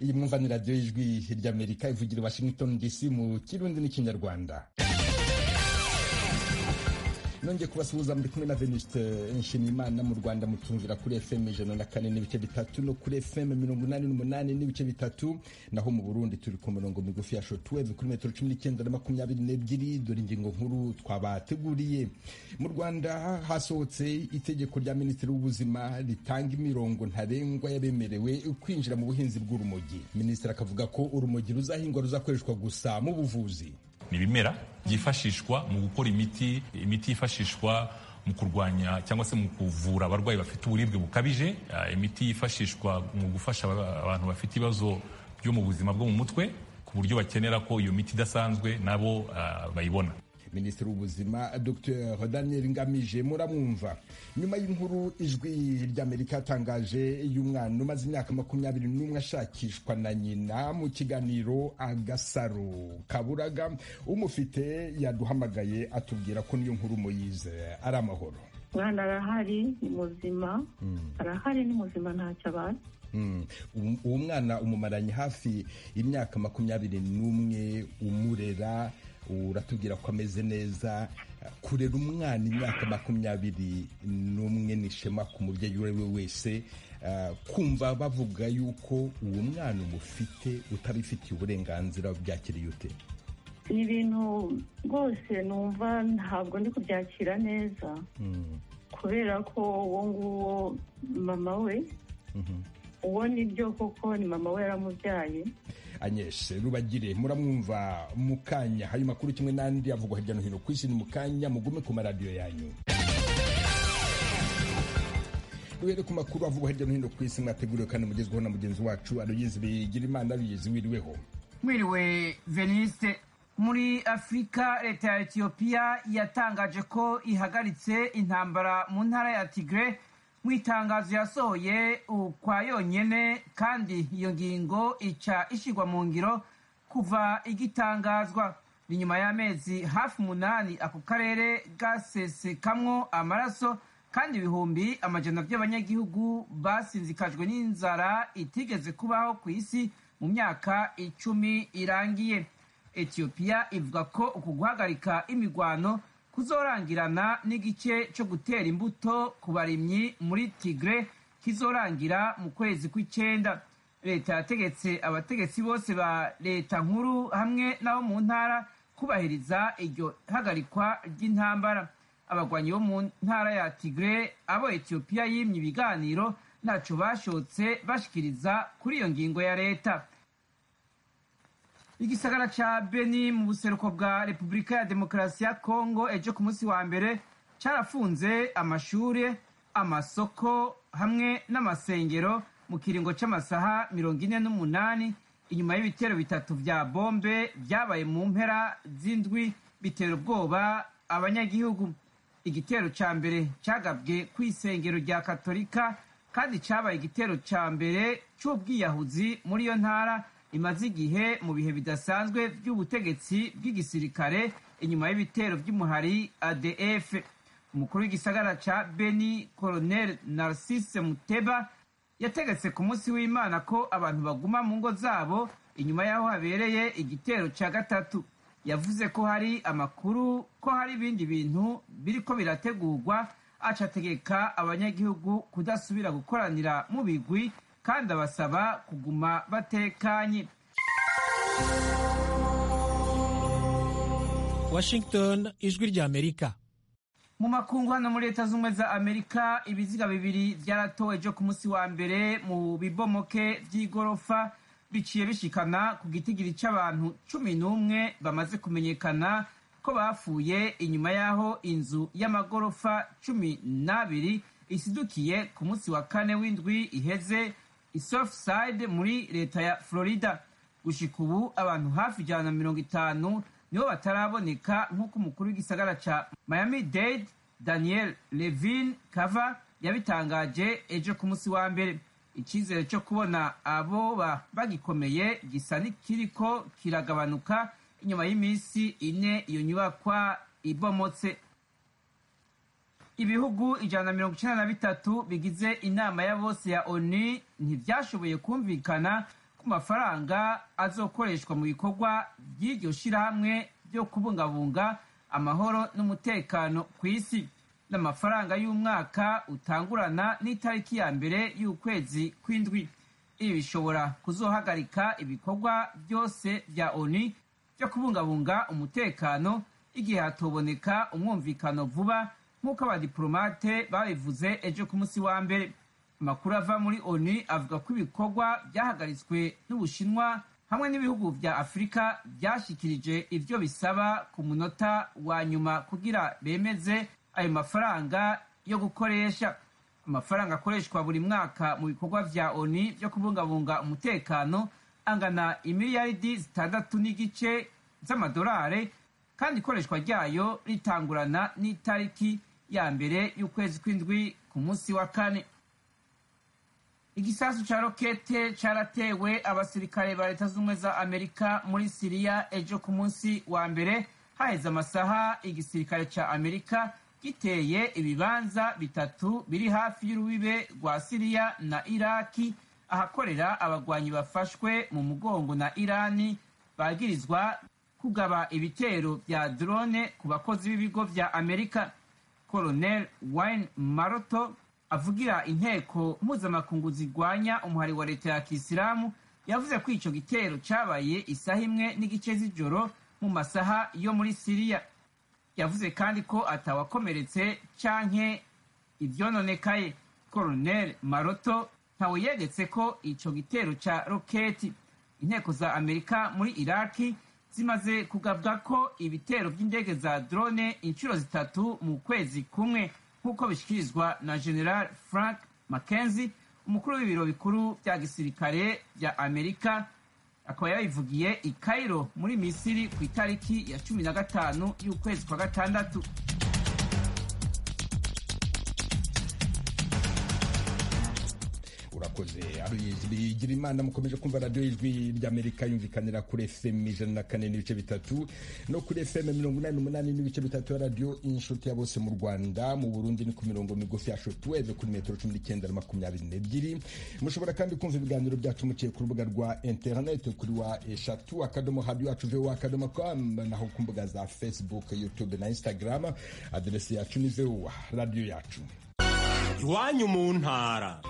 iyi mwumva ni radiyo y'ijwi ry'amerika ivugira i washington dc mu kirundi n'ikinyarwanda nongeye kubasuhuza muri kumwe na veniste nshimiyimana mu rwanda mutumvira kuri fm ijana na kane n'ibice bitatu no kuri fm mirongo inani n'umunani n'ibice bitatu naho mu burundi turi ku mirongo migufi ya shotuweve kuri metero cumi n'icyenda na makumyabiri n'ebyiri dore ingingo nkuru twabateguriye mu rwanda hasohotse itegeko rya minisitiri w'ubuzima ritanga imirongo ntarengwa y'abemerewe kwinjira mu buhinzi bw'urumogi minisitiri akavuga ko urumogi ruzahingwa ruzakoreshwa gusa mu buvuzi ni ibimera byifashishwa mu gukora imiti imiti yifashishwa mu kurwanya cyangwa se mu kuvura abarwayi bafite uburibwe bukabije imiti yifashishwa mu gufasha abantu bafite ibibazo byo mu buzima bwo mu mutwe ku buryo bakenera ko iyo miti idasanzwe nabo bayibona minisitiri w'ubuzima dr daniel ngamije muramwumva nyuma y'inkuru ijwi ry'amerika yatangaje y'umwana umaze imyaka makumyabiri n'umwe ashakishwa na nyina mu kiganiro agasaro kaburaga umufite yaduhamagaye atubwira ko niyo nkuru muyize ari amahoro umwana arahari ni muzima arahari ni muzima ntacyo abazi uwo mwana umumaranye hafi imyaka makumyabiri n'umwe umurera uratubwira ko ameze neza kurera umwana imyaka makumyabiri n'umwe ni ishema ku mubyeyi uwo ari we wese kumva bavuga yuko uwo mwana umufite utabifitiye uburenganzira byakiriye ute ni ibintu rwose numva ntabwo ndi kubyakira neza kubera ko uwo nguwo mama we uwo ni byo koko ni mama we yaramubyaye anyeshe rubagire muramwumva mu kanya hari makuru kimwe n'andi avugwa hirya no hino ku isi ni mu kanya mugume ku maradiyo yanyu duhere ku makuru avugwa hirya no hino ku isi mwateguriwe kandi mugezweho na mugenzi wacu aroyizi bigira imana aroyizi wiriweho mwiriwe veniste muri afurika leta ya etiyopiya yatangaje ko ihagaritse intambara mu ntara ya tigre mu itangazo yasohoye ukwa yonyine kandi iyo ngingo ica ishyirwa mu ngiro kuva igitangazwa ni nyuma y'amezi hafi umunani ako karere gasesekamwo amaraso kandi ibihumbi amajana by'abanyagihugu basinzikajwe n'inzara itigeze kubaho ku isi mu myaka icumi irangiye etiyopiya ivuga ko uku guhagarika imigwano kuzorangirana n'igice cyo gutera imbuto ku barimyi muri tigre kizorangira mu kwezi kw'icyenda leta yategetse abategetsi bose ba leta nkuru hamwe n'abo mu ntara kubahiriza iryo hagarikwa ry'intambara abagwanyi bo mu ntara ya tigre abo etiyopiya yimye ibiganiro ntacyo bashotse bashikiriza kuri iyo ngingo ya leta igisagara ca beni mu buseruko bwa repubulika ya demokarasi ya kongo ejo ku munsi wa mbere carafunze amashuri amasoko hamwe n'amasengero mu kiringo c'amasaha mirongo ine n'umunani inyuma y'ibitero bitatu vya bombe vyabaye mu mpera z'indwi bitera ubwoba abanyagihugu igitero ca mbere cagabwe ku isengero rya katolika kandi cabaye igitero ca mbere c'ubwiyahuzi muri iyo ntara imaze igihe mu bihe bidasanzwe by'ubutegetsi bw'igisirikare inyuma y'ibitero by'umuhari adf umukuru w'igisagara cya beni koroneri narcisse muteba yategetse ku munsi w'imana ko abantu baguma mu ngo zabo inyuma y'aho habereye igitero cya gatatu yavuze ko hari amakuru ko hari ibindi bintu biriko birategurwa acategeka abanyagihugu kudasubira gukoranira mu bigwi kandi abasaba kuguma batekanye washington ijwi rya amerika mu makungu hano muri leta z'ubumwe za amerika ibiziga bibiri byaratowe byo ku munsi wa mbere mu bibomoke by'igorofa biciye bishikana ku gitigiri cy'abantu cumi n'umwe bamaze kumenyekana ko bapfuye inyuma y'aho inzu y'amagorofa cumi n'abiri isidukiye ku munsi wa kane w'indwi iheze isofusayide muri leta ya florida gushika ubu abantu hafi ijana na mirongo itanu nibo bataraboneka nk'uko umukuru w'igisagara ca miami dade daniel levin kava yabitangaje ejo ku munsi wa mbere icyizere cyo kubona aboba bagikomeye gisa n'ikiriko kiragabanuka inyuma y'iminsi ine iyo nyubakwa ibomotse ibihugu ijana na mirongo icyenda na bitatu bigize inama ya bose ya onu ntibyashoboye kumvikana ku mafaranga azokoreshwa mu bikorwa by'iryo shyirahamwe ryo kubungabunga amahoro n'umutekano ku isi n'amafaranga y'umwaka utangurana n'itariki ya mbere y'ukwezi kw'indwi ibi bishobora kuzohagarika ibikorwa byose bya oni byo kubungabunga umutekano igihe hatoboneka umwumvikano vuba nk'uko abadiplomate babivuze ejo ku munsi wa mbere amakuru ava muri onu avuga ko ibikorwa byahagaritswe n'ubushinwa hamwe n'ibihugu bya afurika byashyikirije ibyo bisaba ku munota wa nyuma kugira bemeze ayo mafaranga yo gukoresha amafaranga akoreshwa buri mwaka mu bikorwa bya onu byo kubungabunga umutekano angana imiliyaridi zitandatu n'igice z'amadolari kandi ikoreshwa ryayo ritangurana n'itariki ya mbere y'ukwezi kw'indwi ku munsi wa kane igisasu cya rokete cyaratewe abasirikare ba leta z'ubumwe za amerika muri siriya ejo ku munsi wa mbere haheze amasaha igisirikare cya amerika giteye ibibanza bitatu biri hafi y'urubibe rwa siriya na iraki ahakorera abagwanyi bafashwe mu mugongo na irani bagirizwa kugaba ibitero bya drone ku bakozi b'ibigo bya amerika colonel wayne maroto avugira inteko mpuzamakungu zirwanya umuhari wa leta ya kisilamu yavuze ko icyo gitero cyabaye isaha imwe n'igice z'ijoro mu masaha yo muri siriya yavuze kandi ko atawakomeretse canke ibyononekaye koronel maroto ntawe yegetse ko icyo gitero cya roketi inteko za amerika muri iraki zimaze kugabwa ko ibitero by'indege za drone inshuro zitatu mu kwezi kumwe nk'uko bishyikirizwa na general frank mckenzie umukuru w'ibiro bikuru bya gisirikare bya amerika akaba yabivugiye i cairo muri misiri ku itariki ya cumi na gatanu y'ukwezi kwa gatandatu urakoze bigira imana mukomeje kumva radiyo y'ijwi ry'amerika yumvikanira kuri fm ijana na kane n'ibice bitatu no kuri fm mirongo inani n'umunani n'ibice bitatu ya radiyo inshuti ya bose mu rwanda mu burundi ni ku mirongo migufi ya shotweve kuri metero cumi n'icyenda na makumyabiri n'ebyiri mushobora kandi kumva ibiganiro byacu muciye ku rubuga rwa interineti kuri wa eshatu akadomo hadi wacu vowa akadomo com naho ku mbuga za facebook youtube na instagram aderesi yacu ni vowa radiyo yacu iwanyu mu ntara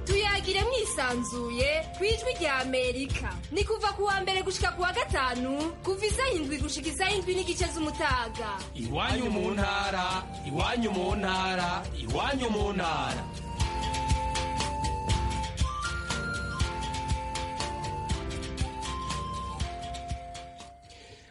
tuyagire mwisanzuye ku ijwi rya amerika ni kuva ku wa mbere gushika ku wa gatanu kuva isaha indwi gushika isaha indwi n'igice z'umutaga iwanyu mu ntara iwanyu mu ntara iwanyu mu ntara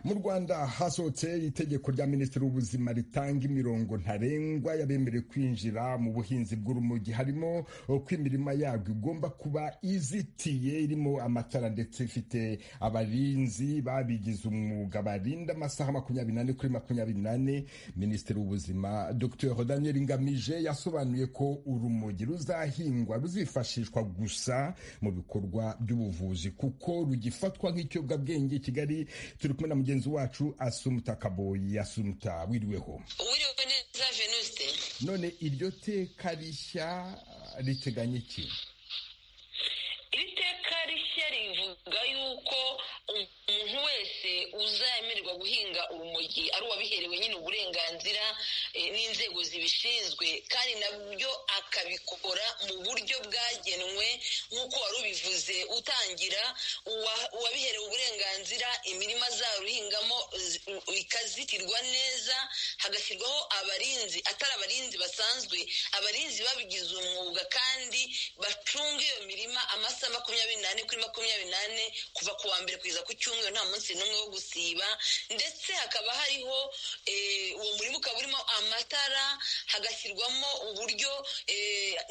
mu rwanda hasohotse itegeko rya minisitiri w'ubuzima ritanga imirongo ntarengwa y'abemerewe kwinjira mu buhinzi bw'urumogi harimo ko imirima yabwo igomba kuba izitiye irimo amatara ndetse ifite abarinzi babigize umwuga barinda amasaha makumyabiri n'ane kuri makumyabiri n'ane minisitiri w'ubuzima dr daniel ngamije yasobanuye ko urumogi ruzahingwa ruzifashishwa gusa mu bikorwa by'ubuvuzi kuko rugifatwa nk'ikiyobyabwenge kigali turi kumwe na mugenzi wacu asumuta kaboyi asumuta wiriweho wiriwe neza venuste none iryo teka rishya riteganya iki iri teka rishya rivuga yuko umuntu wese uzemererwa guhinga urumogi ari uwabiherewe nyine uburenganzira n'inzego zibishinzwe kandi nabyo akabikora mu buryo bwagenwe nk'uko wari ubivuze utangira uwabiherewe uburenganzira imirima zaruhingamo ikazitirwa neza hagashyirwaho abarinzi atari abarinzi basanzwe abarinzi babigize umwuga kandi bacunga iyo mirima amasaha makumyabiri n'ane kuri makumyabiri n'ane kuva ku wa mbere kugeza ku cyumweru nta munsi n'umwe wo gusiba ndetse hakaba hariho uwo murima ukaba urimo amatara hagashyirwamo uburyo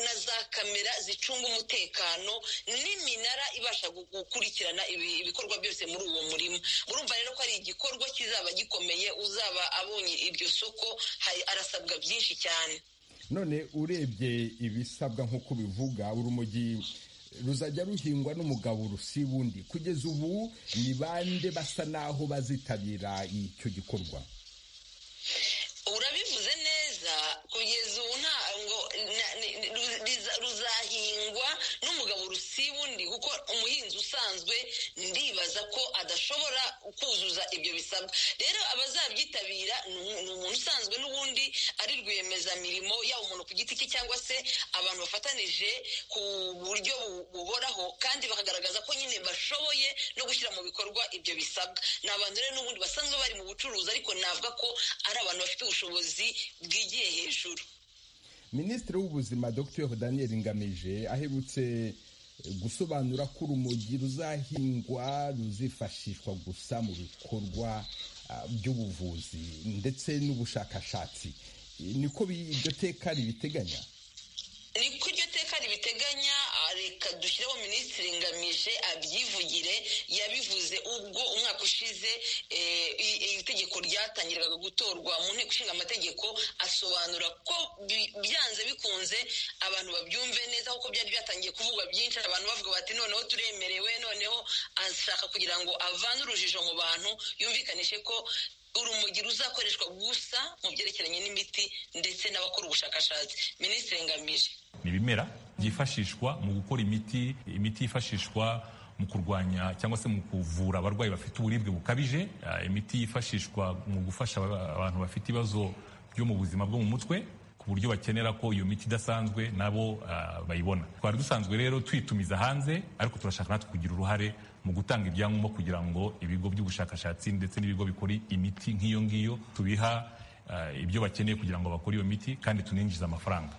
na za kamera zicunga umutekano n'iminara ibasha gukurikirana ibikorwa byose muri uwo murima urumva rero ko ari igikorwa kizaba gikomeye uzaba abonye iryo soko arasabwa byinshi cyane none urebye ibisabwa nk'uko bivuga urumogi ruzajya ruhingwa n'umugabo rusi wundi kugeza ubu ni bande basa naho bazitabira icyo gikorwa urabivuze neza kugeza ubu ntabwo ruzahingwa siba undi kuko umuhinzi usanzwe ndibaza ko adashobora kuzuza ibyo bisabwa rero abazabyitabira ni umuntu usanzwe n'ubundi ari rwiyemezamirimo yaba umuntu ku giti cye cyangwa se abantu bafatanije ku buryo buhoraho kandi bakagaragaza ko nyine bashoboye no gushyira mu bikorwa ibyo bisabwa ni abantu rero n'ubundi basanzwe bari mu bucuruzi ariko navuga ko ari abantu bafite ubushobozi bwigiye hejuru minisitiri w'ubuzima dr daniel ngamije aherutse gusobanura ko urumogi ruzahingwa ruzifashishwa gusa mu bikorwa by'ubuvuzi ndetse n'ubushakashatsi niko iryo teka ribiteganya niko iryo teka ribiteganya reka dushyireho minisitiri ngamije abyivugire yabivuze ubwo umwaka ushize itegeko ryatangiraga gutorwa mu nteko ishinga amategeko asobanura ko byanze bikunze abantu babyumve neza kuko byari byatangiye kuvugwa byinshi abantu bavuga bati noneho turemerewe noneho ashaka kugira ngo avane urujijo mu bantu yumvikanishe ko urumogi ruzakoreshwa gusa mu byerekeranye n'imiti ndetse n'abakora ubushakashatsi minisitiri ngamije ni ibimera byifashishwa mu gukora imiti imiti yifashishwa mu kurwanya cyangwa se mu kuvura abarwayi bafite uburibwe bukabije imiti yifashishwa mu gufasha abantu bafite ibibazo byo mu buzima bwo mu mutwe ku buryo bakenera ko iyo miti idasanzwe nabo bayibona twari dusanzwe rero twitumiza hanze ariko turashaka natwe kugira uruhare mu gutanga ibyangombwa kugira ngo ibigo by'ubushakashatsi ndetse n'ibigo bikora imiti nk'iyo ngiyo tubiha ibyo bakeneye kugira ngo bakore iyo miti kandi tuninjize amafaranga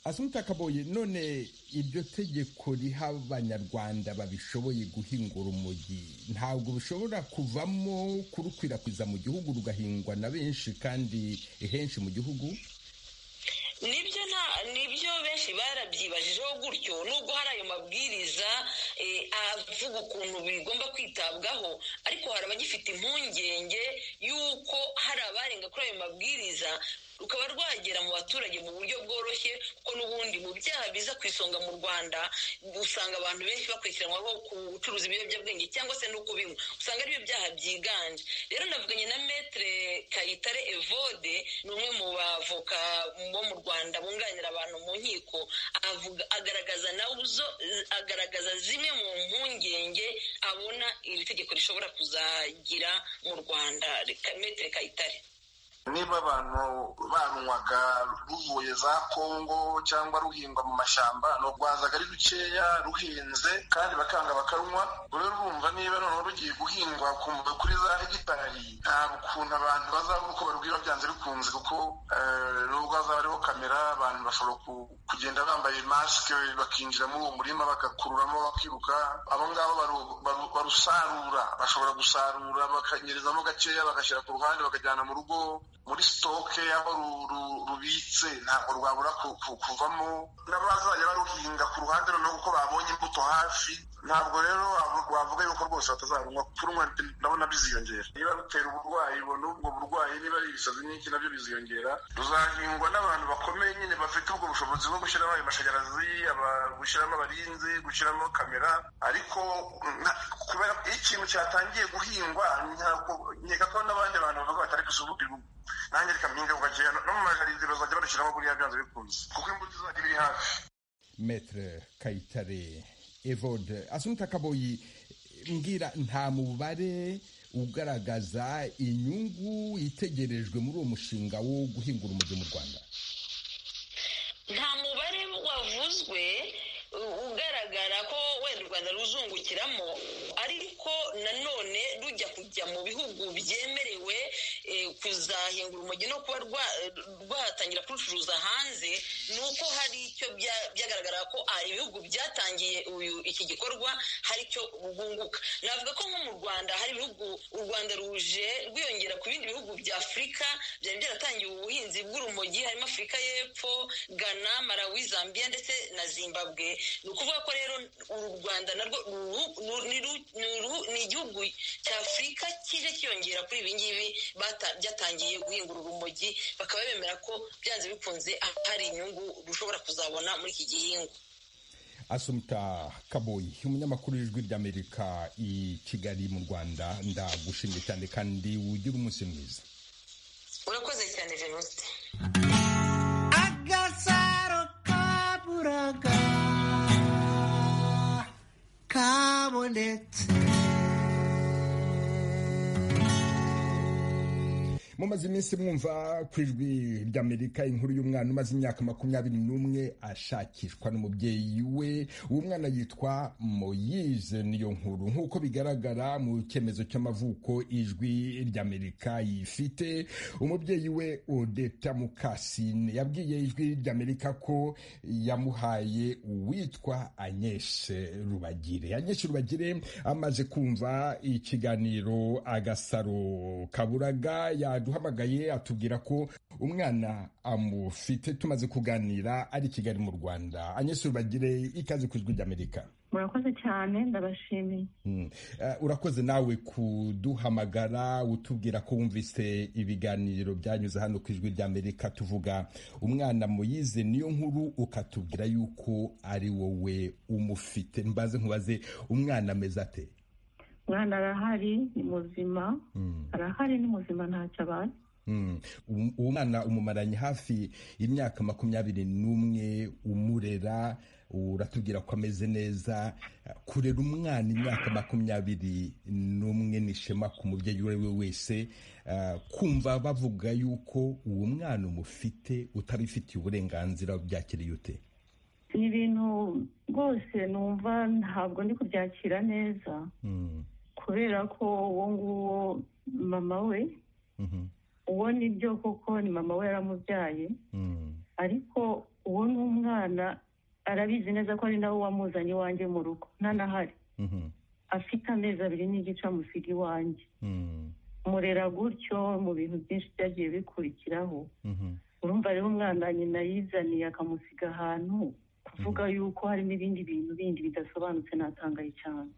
asunika kaboye none iryo tegeko riha abanyarwanda babishoboye guhinga urumogi ntabwo bishobora kuvamo kurukwirakwiza mu gihugu rugahingwa na benshi kandi henshi mu gihugu nibyo nta nibyo benshi barabyibajijeho gutyo nubwo hari ayo mabwiriza avuga ukuntu bigomba kwitabwaho ariko hari abagifite impungenge y'uko hari abarenga kuri ayo mabwiriza rukaba rwagera mu baturage mu buryo bworoshye kuko n'ubundi mu byaha biza ku isonga mu rwanda usanga abantu benshi bakurikiranwaho ku gucuruza ibiyobyabwenge cyangwa se no kubinywa usanga ari byo byaha byiganje rero navuganye na metere kayitare evode ni umwe mu bavoka bo mu rwanda bunganira abantu mu nkiko agaragaza nazo agaragaza zimwe mu mpungenge abona iri tegeko rishobora kuzagira mu rwanda metere kayitare niba abantu barunywaga ruvuye za kongo cyangwa ruhingwa mu mashyamba ni urwazaga ari rukeya ruhinze kandi bakanga bakarunywa rero urumva niba noneho rugiye guhingwa kuri za hegitari nta ukuntu abantu bazabura uko barubwira byanze bikunze kuko nubwo hazaba hariho kamera abantu bashobora kugenda bambaye masike bakinjira muri uwo murima bagakururamo bakiruka abo ngabo barusarura bashobora gusarura bakanyerezamo gakeya bagashyira ku ruhande bakajyana mu rugo muri sitoke aho rubitse ntabwo rwabura kuvamo n'abazajya baruhinga ku ruhande noneho kuko babonye imbuto hafi ntabwo rero wavuga yuko rwose batazarunywa kurunywa ndabona biziyongera niba rutera uburwayi ubona ubwo burwayi niba ari ibisazi n'iki nabyo biziyongera ruzahingwa n'abantu bakomeye nyine bafite ubwo bushobozi bwo gushyiramo ayo mashanyarazi gushyiramo abarinzi gushyiramo kamera ariko kubera ikintu cyatangiye guhingwa nkeka ko n'abandi bantu bavuga batari gusubukirwa nanjye reka mpinga kugakeya no mu majaride bazajya barushyiramo buriya byanze bikunze kuko imbuto izajya ibiri hafi metre kayitare evode asunika kaboyi mbwira nta mubare ugaragaza inyungu itegerejwe muri uwo mushinga wo guhingura umujyi mu rwanda nta mubare wavuzwe ugaragara ko wenda u rwanda ruzungukiramo ariko nanone rujya kujya mu bihugu byemerewe kuzahingura umujyi no kuba rwatangira kurucuruza hanze ni uko hari icyo byagaragara ko ibihugu byatangiye iki gikorwa hari icyo bwunguka navuga ko nko mu rwanda hari ibihugu u rwanda ruje rwiyongera ku bindi bihugu bya afurika byari byaratangiye ubuhinzi bw'urumogi harimo afurika y'epfo ghana malawi zambia ndetse na zimbabwe ni ukuvuga ko rero uru rwanda narwo ni igihugu cya afurika kije kiyongera kuri ibi ngibi byatangiye guhingura urumogi bakaba bemera ko byanze bikunze hari inyungu rushobora kuzabona muri iki gihingwa asumita kaboyi umunyamakuru w'ijwi ry'amerika i kigali mu rwanda ndagushimye cyane kandi ugira umunsi mwiza urakoze cyane venuste agasaro kaburaga kabonetse mumaze iminsi mwumva ku ijwi ry'amerika inkuru y'umwana umaze imyaka makumyabiri n'umwe ashakishwa n'umubyeyi we uwo mwana yitwa moyize niyo nkuru nk'uko bigaragara mu cyemezo cy'amavuko ijwi ry'amerika yifite umubyeyi we odeta mukasine yabwiye ijwi ry'amerika ko yamuhaye uwitwa anyeshe rubagire anyeshe rubagire amaze kumva ikiganiro agasaro kaburaga ya duhamagaye atubwira ko umwana amufite tumaze kuganira ari i kigali mu rwanda anyesuru bagire ikaze ku ijwi ry'amerika murakoze cyane ndabashimiye urakoze nawe kuduhamagara utubwira ko wumvise ibiganiro byanyuze hano ku ijwi ry'amerika tuvuga umwana muyize niyo nkuru ukatubwira yuko ari wowe umufite mbaze nkubaze umwana ameze ate umwana arahari ni muzima arahari ni muzima ntacyo abaye uwo mwana umumaranye hafi imyaka makumyabiri n'umwe umurera uratubwira ko ameze neza kurera umwana imyaka makumyabiri n'umwe ni ishema ku mubyeyi uwo ari we wese kumva bavuga yuko uwo mwana umufite utabifitiye uburenganzira byakiriye ute ni ibintu rwose numva ntabwo ndi kubyakira neza kubera ko uwo nguwo mama we uwo ni byo koko ni mama we yaramubyaye ariko uwo ni umwana arabizi neza ko ari nawe wamuzanye iwanjye mu rugo ntanahari afite amezi abiri n'igice amusiga iwanjye murera gutyo mu bintu byinshi byagiye bikurikiraho urumva rero umwana nyina yizaniye akamusiga ahantu kuvuga yuko harimo ibindi bintu bindi bidasobanutse natangaye cyane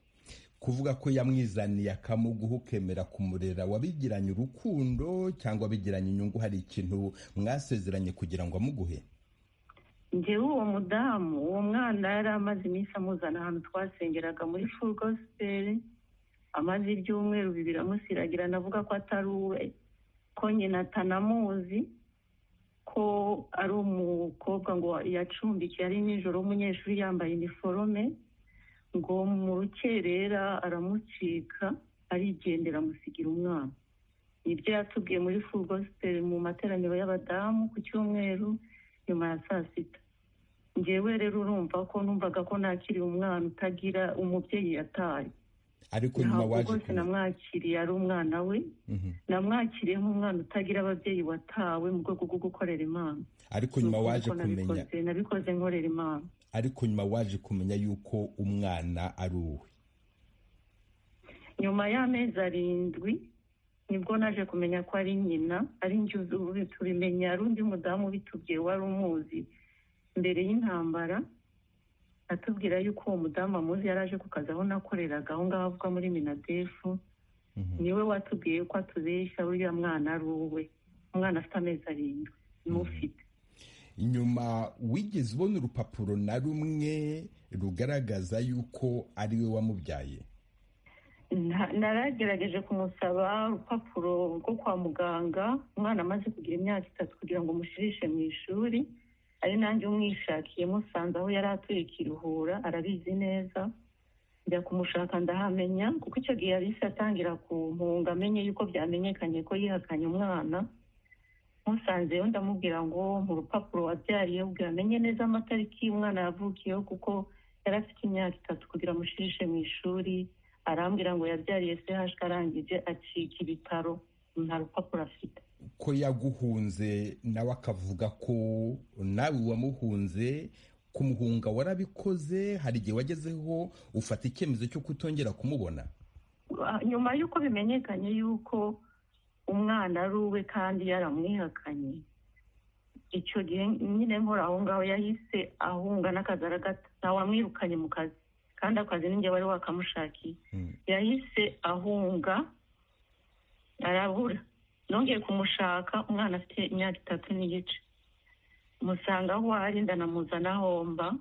kuvuga ko yamwizaniye akamuguha ukemera kumurera wabigiranye urukundo cyangwa wabigiranye inyungu hari ikintu mwasezeranye kugira ngo amuguhe ngewe uwo mudamu uwo mwana yari amaze iminsi amuzana ahantu twasengeraga muri furu gosiperi amaze ibyumweru bibiri amusiragira navuga ko atari uwe ko nyina atanamuzi ko ari umukobwa ngo yacumbikiye ari nijoro w'umunyeshuri yambaye iniforome ngo mu rukerera aramucika arigendera amusigira umwana nibyo yatubwiye muri furugosiperi mu materaniro y'abadamu ku cyumweru nyuma ya saa sita ngewe rero urumva ko numvaga ko nakiriye umwana utagira umubyeyi yataye ariko nyuma waje rwose namwakiriye ari umwana we namwakiriye nk'umwana utagira ababyeyi watawe mu rwego rwo gukorera imana ariko nyuma waje kumenya nabikoze nkorera imana ariko nyuma waje kumenya yuko umwana ari uwe nyuma y'amezi arindwi nibwo naje kumenya ko ari nyina ari njye tubimenya ari undi mudamu ubitubwiye wari umuzi mbere y'intambara atubwira yuko uwo mudamu amuzi yari aje ku kazi aho nakoreraga aho ngaho avuga muri minadefu niwe watubwiye ko atubeshya uriya mwana ari uwe umwana afite amezi arindwi n'ufite nyuma wigeze ubona urupapuro na rumwe rugaragaza yuko ari we wamubyaye naragerageje kumusaba urupapuro rwo kwa muganga umwana amaze kugira imyaka itatu kugira ngo umushirishe mu ishuri ari nanjye umwishakiye musanze aho yari atuye kiruhura arabizi neza njya kumushaka ndahamenya kuko icyo gihe yahise atangira kumpunga amenye yuko byamenyekanye ko yihakanye umwana musanzeyo ndamubwira ngo mu rupapuro wabyariye ubwira amenye neza amatariki umwana yavukiyeho kuko yari afite imyaka itatu kugira amushirishe mu ishuri arambwira ngo yabyariye sehashwe arangije acika ibitaro nta rupapuro afite ko yaguhunze nawe akavuga ko nawe wamuhunze kumuhunga warabikoze hari igihe wagezeho ufata icyemezo cyo kutongera kumubona nyuma y'uko bimenyekanye y'uko umwana ari uwe kandi yaramwihakanye icyo gihe nyine nkora aho ngaho yahise ahunga n'akazara gato ntawamwirukanye mu kazi kandi akazi n'inge wari wakamushakiye yahise ahunga arabura nongeye kumushaka umwana afite imyaka itatu n'igice musanga aho ari ndanamuzana homba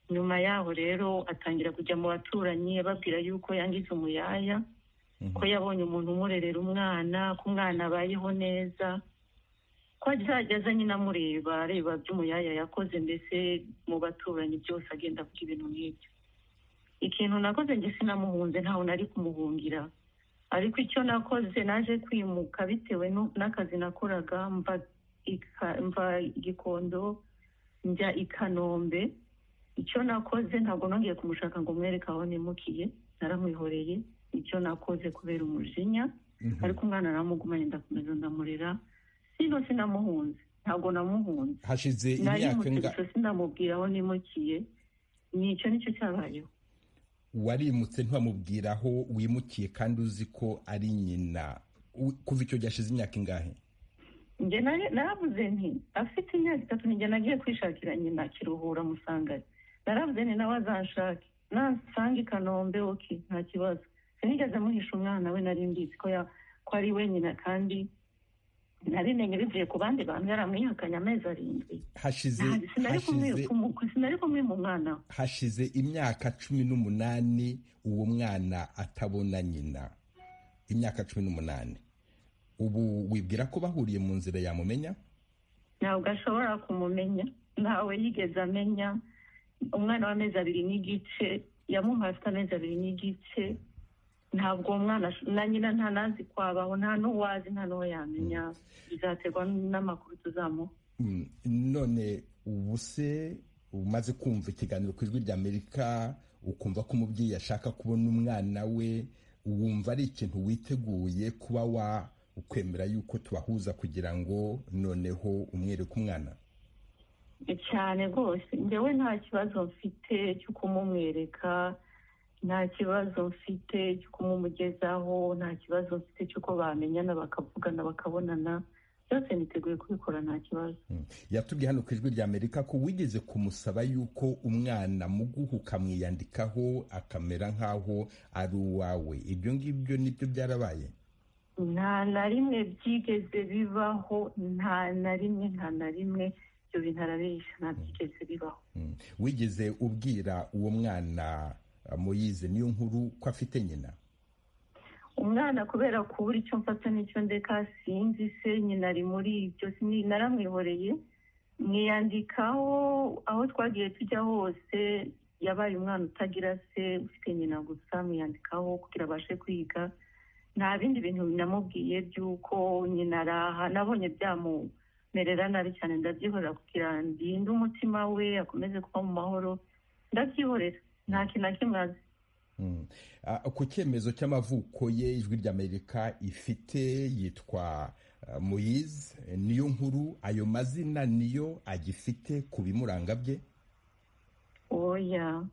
nyuma yaho rero atangira kujya mu baturanyi ababwira yuko yangiza umuyaya ko yabonye umuntu umurerera umwana ko umwana abayeho neza ko azajya nyine amureba areba by'umuyaya yakoze mbese mu baturanyi byose agenda avuga ibintu nk'ibyo ikintu nakoze njye sinamuhunze ntawe nari kumuhungira ariko icyo nakoze naje kwimuka bitewe nu- n'akazi nakoraga mva ika- mva igikondo njya i kanombe icyo nakoze ntabwo nongeye kumushaka ngo mwereke aho nimukiye naramwihoreye icyo nakoze kubera umujinya ariko umwana naramugumanye ndakomeza ndamurera sino sinamuhunze ntabwo namuhunze hashize imyaka narimutirije inga- sinamubwira aho nimukiye ni icyo nicyo cyabayeho warimutse ntiwamubwira aho wimukiye kandi uzi ko ari nyina U- kuva icyo gihe hashize imyaka ingahe njye nari- naravuze nti afite imyaka itatu ninjye nagiye kwishakira nyina kiruhura musangari naravuze nti nawe azanshake nansanga i kanombe oke nta kibazo sinigeze muhisha umwana we nari mbizi ko ya- ko ari we nyina kandi narimenye bivuye ku bandi bantu yaramwihakanye amezi arindwi hashize Ntabwo- sinari kumwi- hashize kumu- sinari kumwe mu mwana we hashize imyaka cumi n'umunani uwo mwana atabona nyina imyaka cumi n'umunani ubu wibwira ko bahuriye mu nzira yamumenya ntabwo ashobora kumumenya ntawe yigeze amenya umwana w'amezi abiri n'igice yamuhaye afite amezi abiri n'igice ntabwo uwo mwana ash- na nyina nta nazi kwabaho nta n'uwazi nta n'uwo yamenya bizaterwa n'amakuru tuzamuha Mm, none ubu se umaze kumva ikiganiro ku ijwi ry'amerika ukumva ko umubyeyi ashaka kubona umwana we wumva ari ikintu witeguye kuba wa ukwemera yuko tubahuza kugira ngo noneho umwereke umwana cyane rwose njyewe nta kibazo mfite cyo kumumwereka nta kibazo mfite cyo kumumugezaho nta kibazo mfite cy'uko bamenyana bakavugana bakabonana byose niteguye kubikora nta kibazo yatubwiye hano ku ijwi ry'amerika ko wigeze kumusaba yuko umwana muguha ukamwiyandikaho akamera nk'aho ari uwawe ibyo ngibyo nibyo byarabaye nta na rimwe byigeze bibaho nta na rimwe nta na rimwe ibyo bintu arabeshya nta byigeze bibaho Mm. wigeze ubwira uwo mwana ah, moyize niyo nkuru ko afite nyina umwana kubera kubura icyo mfata n'icyo ndeka sinzi se nyina ari muri ibyo sini- naramwihoreye mwiyandikaho aho twagiye tujya hose yabaye umwana utagira se ufite nyina gusa mwiyandikaho kugira abashe kwiga nta bindi bintu namubwiye by'uko nyina araha nabonye byamumerera nabi cyane ndabyihorera kugira ndinde umutima we akomeze kuba mu mahoro ndabyihorera nta kintu na kimwe azi Mm. Ah, ku cyemezo cy'amavuko ye ijwi ry'amerika ifite yitwa ah, moyize niyo nkuru ayo mazina niyo agifite ku bimuranga bye oya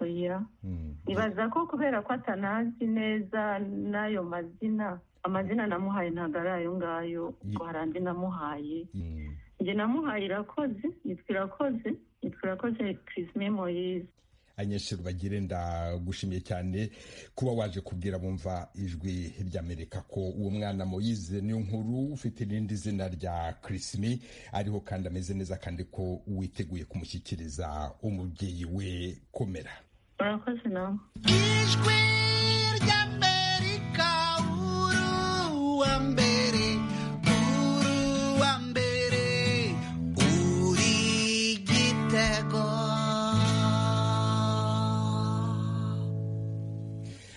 oya Mm. nibaza ko kubera ko atanazi neza n'ayo mazina amazina namuhaye ntabwo ari ayo ngayo ngo hari andi namuhaye Mm. njye namuhaye irakoze yitwa irakoze yitwa irakoze kirisime moyize abanyeshuri bagire ndagushimiye cyane kuba waje kubwira bumva ijwi ry'amerika ko uwo mwana moyize niyo nkuru ufite irindi zina rya kirisimi ariho kandi ameze neza kandi ko witeguye kumushyikiriza umubyeyi we komera urakoze nawe ijwi ry'amerika uruwa mbere uruwa mbere uri igitego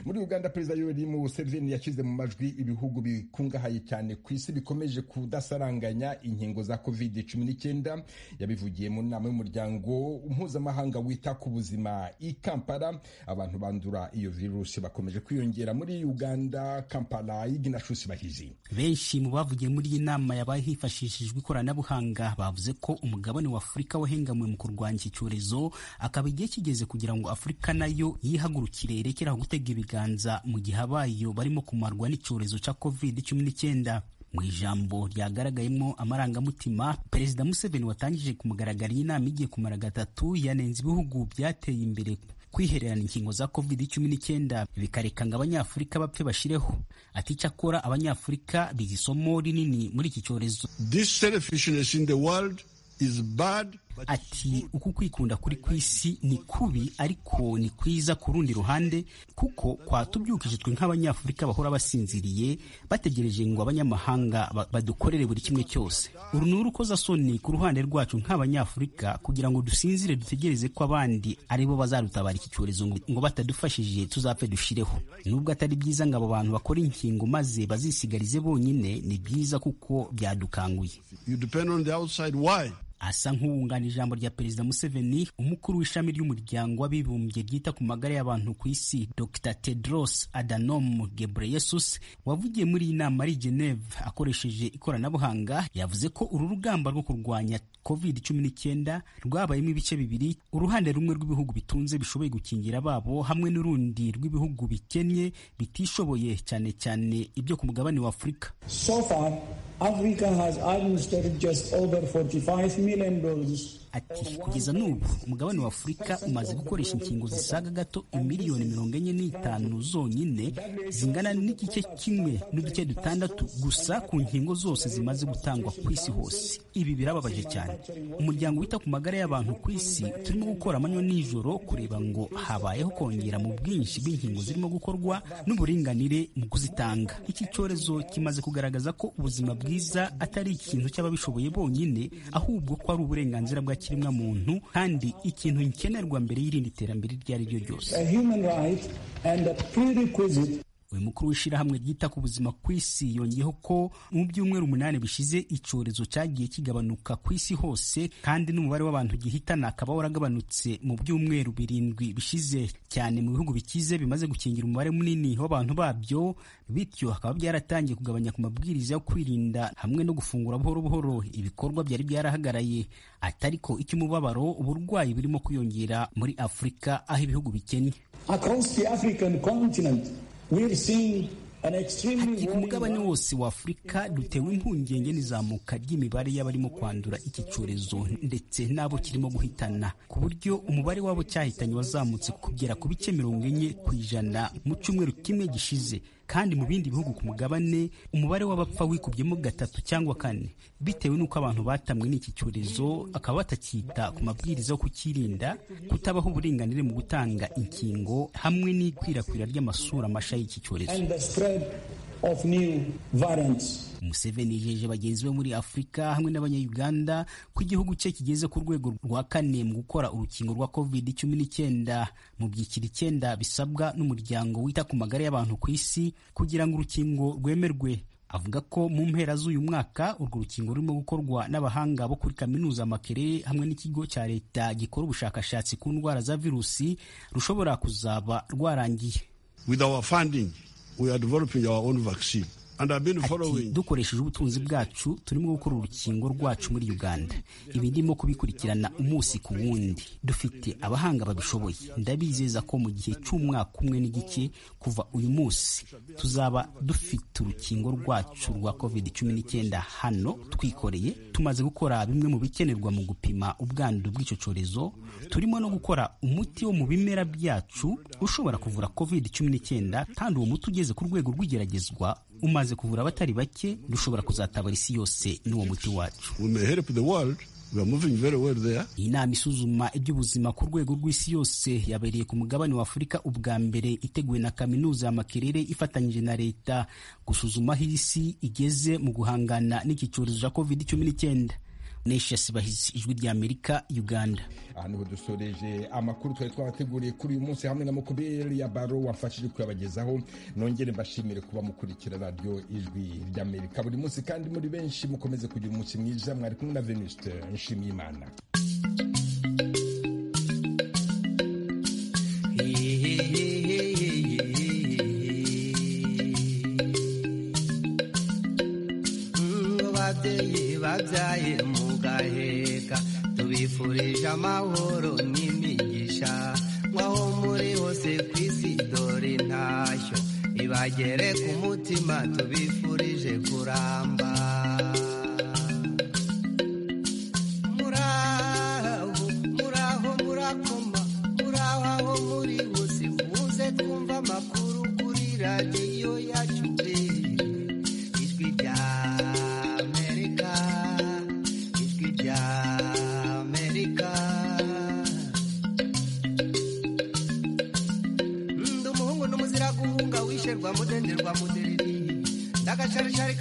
muri uganda perezida yoweri museveni yashyize mu majwi ibihugu bikungahaye cyane ku isi bikomeje kudasaranganya inkingo za covid 19 yabivugiye mu nama y'umuryango mpuzamahanga wita ku buzima i kampala abantu bandura iyo virusi bakomeje kwiyongera muri uganda kampala y'iginashusi bahizi benshi mu bavugiye muri iyi nama yabaye hifashishijwe ikoranabuhanga bavuze ko umugabane wa afurika wahengamwe mu kurwanya iki cyorezo akaba igihe kigeze kugira ngo afurika nayo yihagurukire irekeraho gutega ibiganza mu gihe abayo barimo kumarwa n'icyorezo cya covid cumi n'icyenda mu ijambo ryagaragayemo amarangamutima perezida museveni watangije ku mugaragaro iyi nama igiye kumara gatatu yanenze ibihugu byateye imbere kwihererana inkingo za covid cumi n'icyenda bikareka ngo abanyafurika bapfe bashireho ati icyakora abanyafurika biga isomo rinini muri iki cyorezo This selfishness in the world is bad ati uku kwikunda kuri kw'isi ni kubi ariko ni kwiza ku rundi ruhande kuko kwatubyukije twe nk'abanyafurika bahora basinziriye bategereje ngo abanyamahanga badukorere buri kimwe cyose uru ni urukozasoni ku ruhande rwacu nk'abanyafurika kugira ngo dusinzire dutegereze ko abandi ari bo bazadutabara iki cyorezo ngo batadufashije tuzapfe dushireho nubwo atari byiza ngo abo bantu bakora inkingo maze bazisigarize bonyine ni byiza kuko byadukanguye asa nk'uwunganira ijambo rya perezida museveni umukuru w'ishami ry'umuryango w'abibumbye ryita ku magara y'abantu ku isi dr tedros adhanom ghebreyesus wavugiye muri iyi nama ari geneve akoresheje ikoranabuhanga yavuze ko uru rugamba rwo kurwanya covid cumi n'icyenda rwabayemo ibice bibiri uruhande rumwe rw'ibihugu bitunze bishoboye gukingira ababo hamwe n'urundi rw'ibihugu bikennye bitishoboye cyane cyane ibyo ku mugabane wa afurika so far africa has administered just over 45 million doses Ati kugeza n'ubu umugabane wa Afurika umaze gukoresha inkingo zisaga gato imiliyoni mirongo enye n'itanu zonyine zingana n'igice kimwe n'uduce dutandatu gusa ku nkingo zose zimaze gutangwa ku isi hose ibi birababaje cyane umuryango wita ku magara y'abantu ku isi turimo gukora amanywa n'ijoro kureba ngo habayeho kongera mu bwinshi bw'inkingo zirimo gukorwa n'uburinganire mu kuzitanga iki cyorezo kimaze kugaragaza ko ubuzima bwiza atari ikintu cy'ababishoboye bonyine ahubwo ko ari uburenganzira bwa kiremwa muntu kandi ikintu nkenerwa mbere y'irindi terambere iryo ari ryo ryose uyu mukuru w'ishyirahamwe ryita ku buzima ku isi yongeyeho ko mu byumweru umunani bishize icyorezo cyagiye kigabanuka ku isi hose kandi n'umubare w'abantu gihitana akaba waragabanutse mu byumweru birindwi bishize cyane mu bihugu bikize bimaze gukingira umubare munini w'abantu babyo bityo hakaba byaratangiye kugabanya ku mabwiriza yo kwirinda hamwe no gufungura buhoro buhoro ibikorwa byari byarahagaraye atari ko icy'umubabaro uburwayi burimo kwiyongera muri afurika aho ibihugu bikennye Ati ku mugabane wose wa Afurika dutewe impungenge n'izamuka ry'imibare y'abarimo kwandura iki cyorezo ndetse n'abo kirimo guhitana ku buryo umubare w'abo cyahitanye wazamutse kugera ku bice mirongo enye ku ijana mu cyumweru kimwe gishize kandi mu bindi bihugu ku mugabane umubare w'abapfa wikubyemo gatatu cyangwa kane bitewe n'uko abantu batamwe n'iki cyorezo akaba batakita ku mabwiriza yo kukirinda kutabaho uburenganire mu gutanga inkingo hamwe n'ikwirakwira ry'amasura mashya y'iki cyorezo Museveni yejeje bagenzi be muri Afurika hamwe n'abanyayuganda ko igihugu cye kigeze ku rwego rwa kane mu gukora urukingo rwa covid cumi n'icyenda mu byiciro icyenda bisabwa n'umuryango wita ku magara y'abantu ku isi kugira ngo urukingo rwemerwe avuga ko mu mpera z'uyu mwaka urwo rukingo rurimo gukorwa n'abahanga bo kuri kaminuza Makerere hamwe n'ikigo cya leta gikora ubushakashatsi ku ndwara za virusi rushobora kuzaba rwarangiye Ati dukoresheje ubutunzi bwacu turimo gukora urukingo rwacu muri uganda ibi ndimo kubikurikirana umunsi ku wundi dufite abahanga babishoboye ndabizeza ko mu gihe cy'umwaka umwe n'igice kuva uyu munsi tuzaba dufite urukingo rwacu rwa covid cumi n'icyenda hano twikoreye tumaze gukora bimwe mu bikenerwa mu gupima ubwandu bw'icyo cyorezo turimo no gukora umuti wo mu bimera byacu ushobora kuvura covid cumi n'icyenda kandi uwo muti ugeze ku rwego rw'igeragezwa umaze kuvura abatari bake dushobora kuzatabara isi yose n'uwo muti wacu iyi nama isuzuma iby'ubuzima ku rwego rw'isi yose yabereye ku mugabane wa afurika ubwa mbere iteguwe na kaminuza ya makerere ifatanyije na leta gusuzuma aho isi igeze mu guhangana n'iki cyorezo cya covid cumi n'icyenda nesha sibahizi ijwi rya amerika uganda aha niho dusoreje amakuru twari twabateguriye kuri uyu munsi hamwe na mukuberi ya baro wamfashije kuyabagezaho nongere mbashimire kuba mukurikira radiyo ijwi ry'amerika buri munsi kandi muri benshi mukomeze kugira umunsi mwiza mwari kumwe na venuste nshimiyimana babyaye mugaheka tubifurije amahoro n'imigisha nk'aho muri hose ku isi dore ntashyo ibagere ku mutima tubifurije